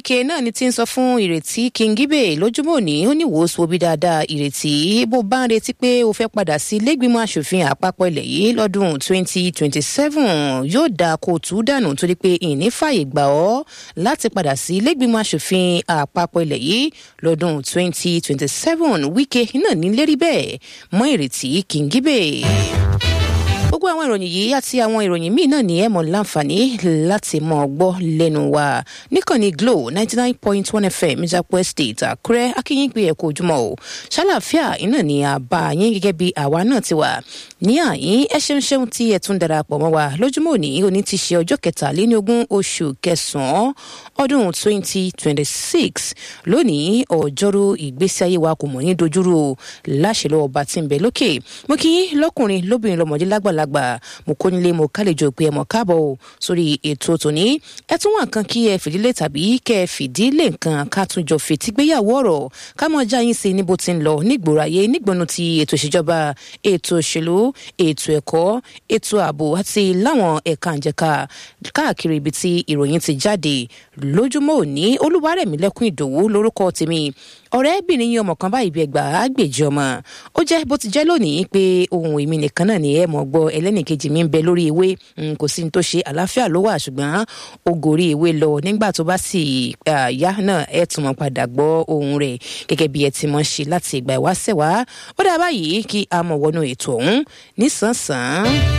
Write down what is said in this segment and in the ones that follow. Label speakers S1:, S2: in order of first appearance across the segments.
S1: wike náà ni ti ń sọ fún ìrètí kingibe lójúmọ́ òní ó ní wòósù obi dáadáa ìrètí bó bá ń retí pé o fẹ́ padà sí ilégbìmọ̀ asòfin àpapọ̀ ilẹ̀ yìí lọ́dún 2027 yóò dáa kó tú dànù torí pé ìní fàyè gbà ọ́ láti padà sí ilégbìmọ̀ asòfin àpapọ̀ ilẹ̀ yìí lọ́dún 2027 wike náà ní lérí bẹ́ẹ̀ mọ́ ìrètí kingibe gbogbo àwọn ìròyìn yìí àti àwọn ìròyìn míì náà ní ẹ mọ láǹfààní láti mọ gbọ́ lẹ́nu wa níkànnì glo ninety nine point one fm ìjàpọ̀ estate àkúrẹ́ akínyìn pé ẹ̀kọ́ ojúmọ́ o ṣàlàáfíà iná ní àbá yín gẹ́gẹ́ bí àwa náà ti wà ní àyín ẹ ṣeun ṣeun tí ẹ tún darapọ̀ mọ́ wa lójúmọ́ òní òní ti ṣe ọjọ́ kẹtàléníogún oṣù kẹsàn-án ọdún twenty twenty six lónìí ọjọ́rú ìgbésí ayé wa kò mọ̀ ní dojúrú láṣẹ lọ́wọ́ bá ti ń bẹ lókè mo kí lọ́kùnrin lóbìnrin lọ́mọdé lágbàlagbà àgbà mo kó nílé mo kálejò pé ẹ mọ̀ káàbọ̀ o sórí ètò tòní ẹ tún wà nǹkan kí ẹ fìdílé tàbí kẹ ẹ fìdílé nǹkan ká tún jọ fètí gbéyàwó ọ̀rọ̀ ká mọ̀ já yín sí níbo ti ń lọ nígboro ayé nígbọnú ti ètò ìṣèjọba ètò òṣèlú ètò ẹ̀kọ́ ètò ààbò àti láwọn ẹ̀ka àjẹká káàkiri ibi tí ìròyìn ti jáde lójúmọ́ òní olúwarẹ̀mílẹ́kùn ìdòwú lórúkọ tèmi ọ̀rẹ́bìnrin yín ọmọ kan báyìí bí ẹgbà àgbèjì ọmọ ó jẹ́ bó ti jẹ́ lónìí pé ohun èmi nìkan náà ni ẹ mọ̀ gbọ́ ẹlẹ́nìkejì mi ń bẹ lórí ewé kò sí ní tó ṣe àlàáfíà ló wà ṣùgbọ́n ó gòrí ewé lọ nígbà tó bá sì yá náà ẹ tún mọ̀ padà gbọ́ ohun rẹ̀ gẹ́gẹ́ bí ẹ ti mọ̀ ṣe láti ìgbà ìwáṣẹ̀ wá ó dà báyìí kí a mọ̀ wọnú ètò ọ̀hún nísànsán.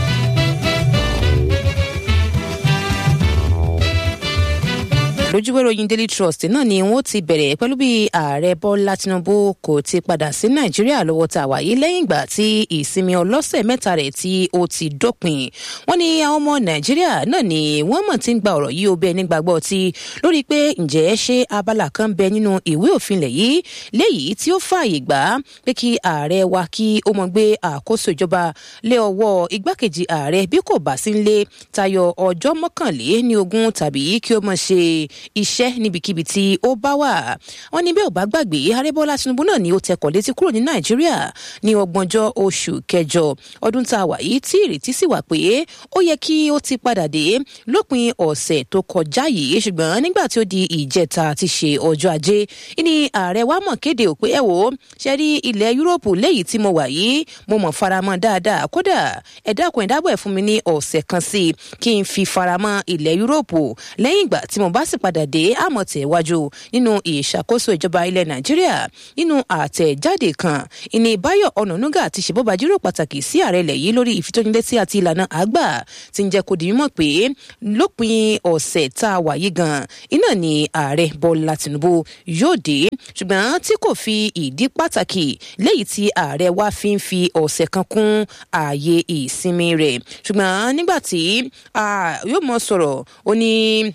S1: lójúwé ròyìn daily trust náà ni wọn ti bẹ̀rẹ̀ pẹ̀lú bí ààrẹ bọ́lá tinubu kò ti padà sí nàìjíríà lọ́wọ́ tá a wà yìí lẹ́yìn ìgbà tí ìsinmi ọlọ́sẹ̀ mẹ́ta rẹ̀ tí ó ti dópin wọ́n ní àwọn ọmọ nàìjíríà náà ni wọ́n mọ̀ tí ń gba ọ̀rọ̀ yìí ó bẹ́ẹ̀ nígbàgbọ́ ti lórí pé ǹjẹ́ ṣé abala kan bẹ nínú ìwé òfin lẹ̀ yìí léyìí tí ó fààyè gbà pé kí ààrẹ wa kí ó mọ gbé àkóso ìjọba lé ọwọ́ igbákejì ààrẹ bí kò bá sí ń lé tayọ ọjọ́ mọ́kànlé ní ogún tàbí kí ó mọ̀ ṣe iṣẹ́ níbikíbi tí ó bá wà. wọ́n ní bí ò bá gbàgbé arébọ́lá tinubu náà ni ó tẹkọ̀ létí kúrò ní nàìjíríà ní ọgbọ̀njọ́ oṣù kẹjọ ọdún tá a wà yìí tí ìrètí sì wà pé ó yẹ kí ó ti padà dé lópin ọ̀sẹ̀ tó kọjá yìí ṣùgbọ́n nígbà tí ó di ìjẹta ti ṣe ọjọ́ ajé ní ààrẹ wa mọ̀ kéde ò pé ẹ wò ó ṣe rí ilẹ̀ yúróòpù léyìí tí mo wà yìí mo mọ̀ faramọ́ dáadáa kódà ẹ dákun ẹ dábọ̀ ẹ̀ fún mi ní ọ̀sẹ̀ kan sí i kí n fi faramọ́ ilẹ̀ yúróòpù lẹ́yìn ìgbà tí mo bá sì padà dé àmọ̀tẹ̀wájú nínú ìṣàkóso ìjọba ilẹ̀ nàìjíríà nínú àtẹ̀jáde kan ìní báyọ̀ ọ̀nànúgà ti ṣèbọ̀bà jíròrò pàtàkì sí ààrẹ ilẹ̀ yìí lórí ìfitónilétí àti ìlànà àgbà ti ń jẹ́ kó di mímọ̀ pé lópin ọ̀sẹ̀ tá a wà yìí gan iná ni ààrẹ bọ́lá tìǹbù yóò dé ṣùgbọ́n tí kò fi ìdí pàtàkì léyìí tí ààrẹ wá fi ń fi ọ̀sẹ̀ kan kún ààyè ìsinmi rẹ̀ ṣùgbọ́n nígbà tí yóò mọ sọ̀rọ̀ ó ní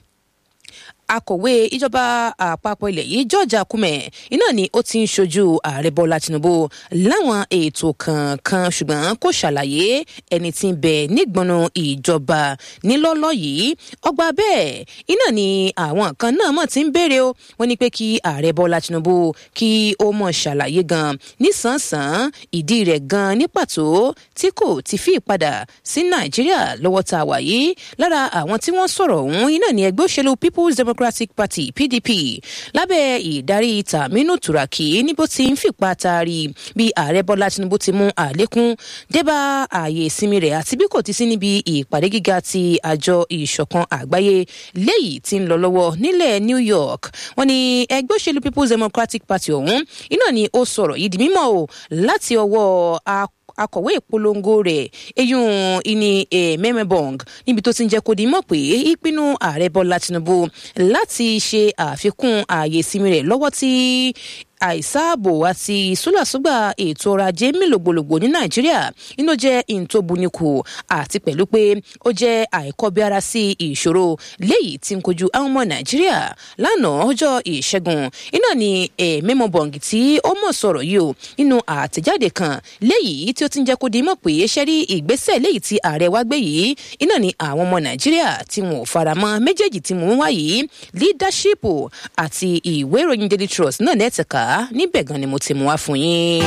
S1: akọ̀wé ìjọba àpapọ̀ ilẹ̀ yìí george akume iná ni ó ti ń ṣojú ààrẹ bọ́lá tinubu láwọn ètò kankan ṣùgbọ́n kò ṣàlàyé ẹni tí ń bẹ nígbọnú ìjọba nílọ́lọ́ yìí ọgbà bẹ́ẹ̀ iná ni àwọn kan náà mọ̀ tí ń béèrè o wọ́n ní pé kí ààrẹ bọ́lá tinubu kí ó mọ̀ ṣàlàyé gan nísànsán ìdí rẹ̀ gan ní pàtó tí kò ti fi padà sí nàìjíríà lọ́wọ́ tá a wà yìí lára àwọn tí wọ́n sọ̀rọ̀ ọ̀hún iná ni ẹgbẹ́ òṣèlú people's democratic democratic party pdp lábẹ́ ìdarí tàmínú turaki níbo tí ń fìpa taari bí ààrẹ bọ́lá tinubu ti mú àlékún débà ààyè ìsinmi rẹ̀ àti bí kò ti sí níbi ìpàdé gíga ti àjọ ìṣọ̀kan àgbáyé léyìí tí ń lọ lọ́wọ́ nílẹ̀ new york wọ́n ní ẹgbẹ́ òṣèlú people's democratic party ọ̀hún iná ni ó sọ̀rọ̀ yìí di mímọ́ o láti ọwọ́ akọ̀wé ìpolongo rẹ̀ eyín ìní mẹ́mẹ́bọ̀ng níbi tó ti ń jẹ́ kó di mọ̀ pé ìpinnu ààrẹ bọ́lá tinubu láti ṣe àfikún ààyè ìsinmi rẹ̀ lọ́wọ́ tí àìsáàbò àti ìsúlàsúgbà ètò ọrọ̀ ajé mélògbòlògbò ní nàìjíríà inú jẹ́ ìntòbùnìkù àti pẹ̀lú pé ó jẹ́ àìkọ́bíara sí ìṣòro léyìí tí ń kojú àwọn ọmọ nàìjíríà lánàá ọjọ́ ìṣẹ́gun iná ni mẹ́mọ́ bọ̀ǹgì tí ó mọ̀ sọ̀rọ̀ yìí o nínú àtẹ̀jáde kan léyìí tí ó ti ń jẹ́ kó di mọ̀ pé ṣẹ́rí ìgbésẹ̀ léyìí tí ààrẹ wá gbé yìí iná ni àwọn ọmọ nàìjíríà tí wọn ò faramọ́ méjèèjì tí mò ń wá yìí leadership àti ìwé ìròyìn daily trust náà nẹ́ẹ̀tẹ̀ka níbẹ̀ gan ni mo ti mú wá fún yín.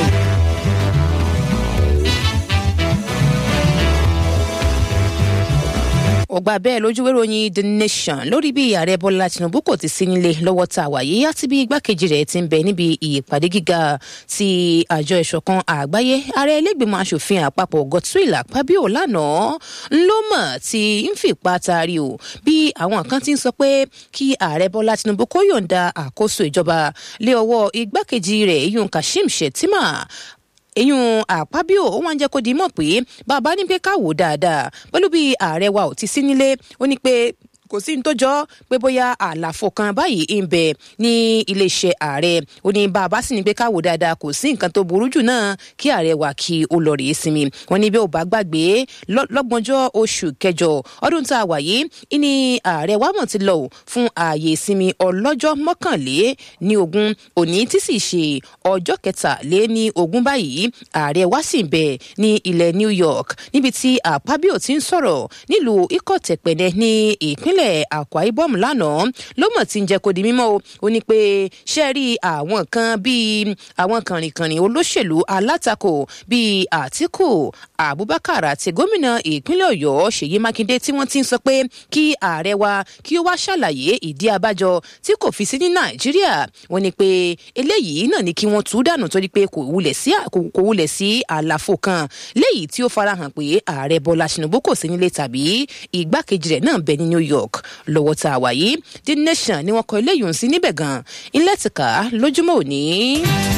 S1: ó ọgbà bẹ́ẹ̀ lójúwé ròyìn the nation lórí bí ààrẹ bọ́lá tinubu kò ti sí nílé lọ́wọ́ tá a wà yìí àti bí igbákejì rẹ̀ ti ń bẹ níbi ìpàdé gíga ti àjọ ìṣọ̀kan àgbáyé ààrẹ ilégbèmọ̀ asòfin àpapọ̀ godswill akpabio lánàá ńlọ́mọ̀ tí ń fìpa taari o bí àwọn kan ti ń sọ pé kí ààrẹ bọ́lá tinubu kó yọ̀ǹda àkóso ìjọba lé ọwọ́ igbákejì rẹ̀ iyun kashim shettima eyín àpábíò ó wá ń jẹ́ kó di mọ̀ pé bàbá ní pé ká wò dáadáa pẹ̀lú bí ààrẹ wa ò ti sí nílé ó ní pé kò sí ní tó jọ pé bóyá àlàfo kan báyìí ń bẹ ní iléeṣẹ́ ààrẹ ó ní bàbá sì ní pé káwò dáadáa kò sí nǹkan tó burú jù náà kí ààrẹ wà kí ó lọ rèé sinmi wọn ní bí ò bá gbàgbé lọ́gbọ̀njọ́ oṣù kẹjọ ọdún tá a wà yìí ní ààrẹ wa mọ̀ ti lọ fún ààyè ìsinmi ọlọ́jọ́ mọ́kànlé ní ogún òní tí sì ṣe ọjọ́ kẹtàlé ní ogún báyìí ààrẹ wa sì ń bẹ ní ilẹ̀ New York níbi tí àpábíò ti ń sọ̀rọ̀ nílùú ikọ̀tẹ̀pẹ̀nẹ ní ìpínlẹ̀ ìpínlẹ̀ Akwa Ibom lánàá ló mọ̀ tí ń jẹ́ kó di mímọ́ o ó ní pé ṣe rí àwọn kan bíi àwọn kànrìnkànrìn olóṣèlú alátakò bíi Àtíkù Abubakar àti gómìnà ìpínlẹ̀ Ọ̀yọ́ Ṣèyí Mákindé tí wọ́n ti ń sọ pé kí ààrẹ wa kí ó wá ṣàlàyé ìdí abájọ tí kò fi sí ní Nàìjíríà wọ́n ní pé eléyìí náà ni kí wọ́n tú dànù torí pé kò wulẹ̀ sí àlàfo kan léyìí tí ó farahàn pé ààrẹ Bọ́lá Tinubu kò sí nílé tàbí igbákejì rẹ̀ náà bẹ ní New York lọ́wọ́ tá a wà yìí The Nation ni wọ́n kọ eléyìí sí níbẹ̀ gan-an ilé tìka lójúmọ́ òní.